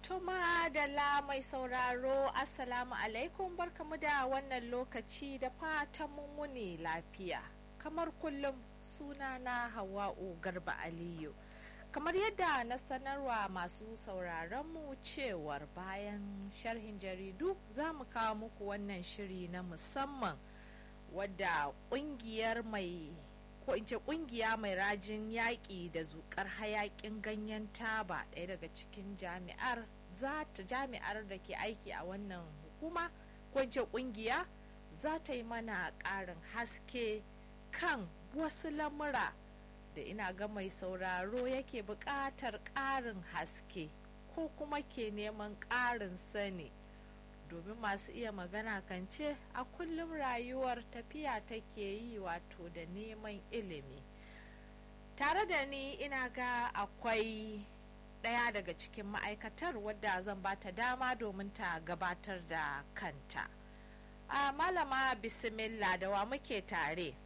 Tuma da la mai sauraro Assalamu alaikum barkamu da wannan lokaci da fatan mun wuni lafiya. Kamar kullum sunana Hawa'u Garba Aliyu. Kamar yadda na sanarwa masu sauraronmu cewar bayan sharhin jaridu za mu kawo muku wannan shiri na musamman wadda kungiyar mai ko in ce kungiya mai rajin yaƙi da zukar hayaƙin ganyen taba ɗaya daga cikin jami'ar za ta jami'ar da ke aiki a wannan hukuma ko in ce kungiya za ta yi mana ƙarin haske kan wasu lamura da ina ga mai sauraro yake buƙatar ƙarin haske ko kuma ke neman ƙarin sani domin masu iya magana kan ce a kullum rayuwar tafiya take yi wato da neman ilimi tare da ni ina ga akwai ɗaya daga cikin ma'aikatar wadda zan ba ta dama domin ta gabatar da kanta a malama bismillah da wa muke tare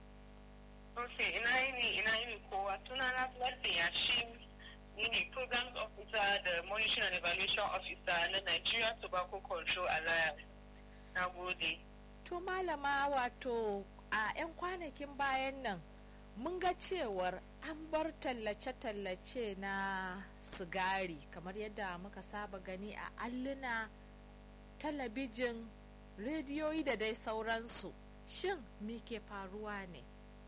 Ok, ina yini ina yini kowa tunana Lardi Yashin ni ne Programs Officer da Monitoring and Evaluation Officer na Nigeria Tobacco Control Alliance. Na gode. To malama wato a 'yan kwanakin bayan nan mun ga cewar an bar tallace-tallace na sigari kamar yadda muka saba gani a alluna talabijin rediyoyi da dai sauransu shin me ke faruwa ne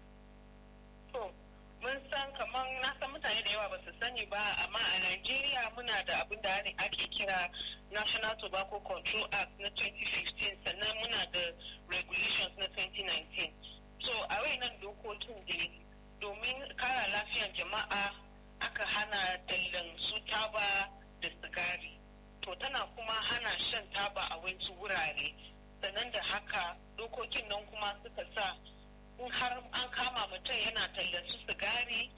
To, mun san kamar na san mutane da yawa ba su sani ba amma a Najeriya muna da abin da ake kira National Tobacco Control Act na 2015 sannan muna da regulations na 2019. So, a nan dokokin da domin kara lafiyan jama'a aka hana tallan su taba da sigari. To, tana kuma hana shan taba a wasu wurare. Sannan da haka dokokin nan kuma suka sa in har an kama mutum yana tallan su sigari